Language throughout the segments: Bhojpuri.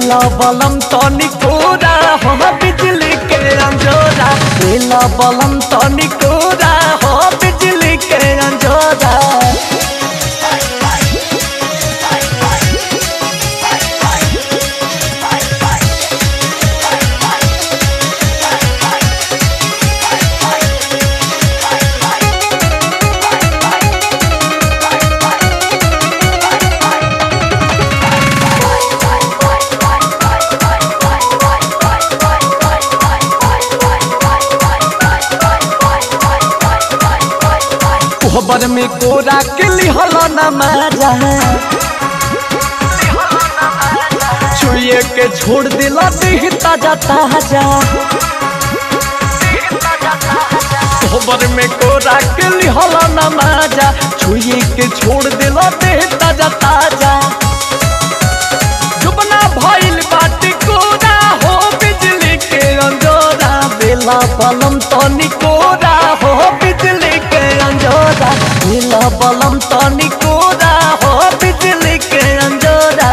बेला बलम तनी कोरा हो बिजली के अंजोरा बेला बलम तनी कोरा हो बिजली के अंजोरा कोहबर में कोरा के लिहल न मारा छुए के छोड़ दिला देह ताजा ताजा कोहबर में कोरा के लिहल न मारा छुए के छोड़ दिला देह ताजा ताजा जुबना भइल बाटी कोरा हो बिजली के अंजोरा बेला बलम तनी कोरा हो बिजली के अंजोरा बेला बलम तनी कोरा हो बिजली के अंजोरा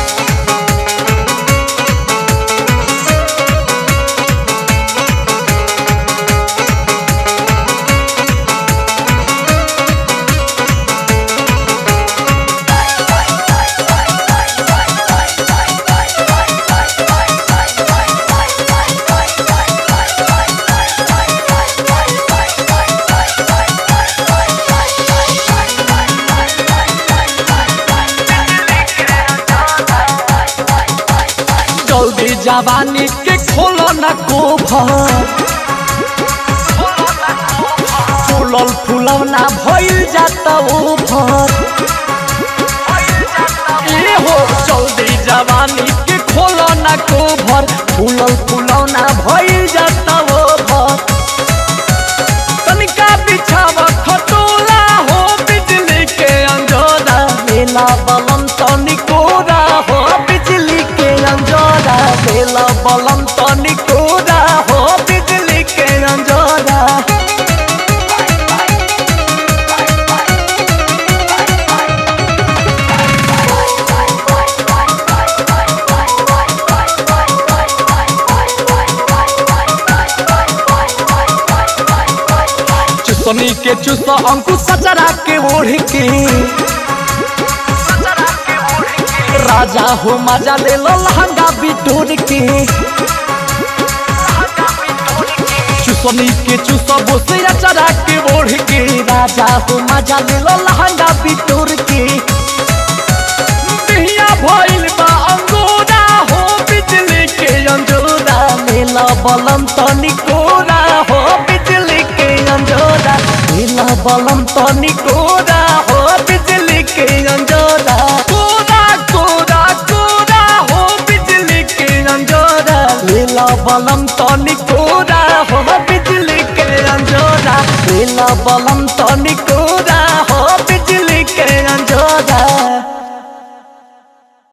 जल्दी जवानी के खोलो न कोभर फूलल फूलवना भइल जाता ओभर ए हो जल्दी जवानी के खोलो न कोभर फूलल फूलवना भइल जाता ओभर तनिका बिछावा खटोला हो बिजली के अंजोरा मेला बलम तनिकोरा हो बिजली के अंजोरा मेला बलम तनिकोरा हो बिजली के अंजोरा चुसनी के चुस अंकुश सचरा के ओढ़ के राजा हो मजा ले लो लहंगा बिटोर के चुसनी के चुस बोसिया चरा के ओढ़ के राजा हो मजा ले लो लहंगा बिटोर के बिहिया भइल बा अंगोरा हो बिजली के अंजोरा मेला बलम तनी कोरा हो बिजली के अंजोरा मेला बलम तनी कोरा हो बिजली के अंजोरा कोरा कोरा कोरा हो बिजली के अंजोरा मेला बलम तनी कोरा हो बिजली के अंजोरा मेला बलम तनी कोरा हो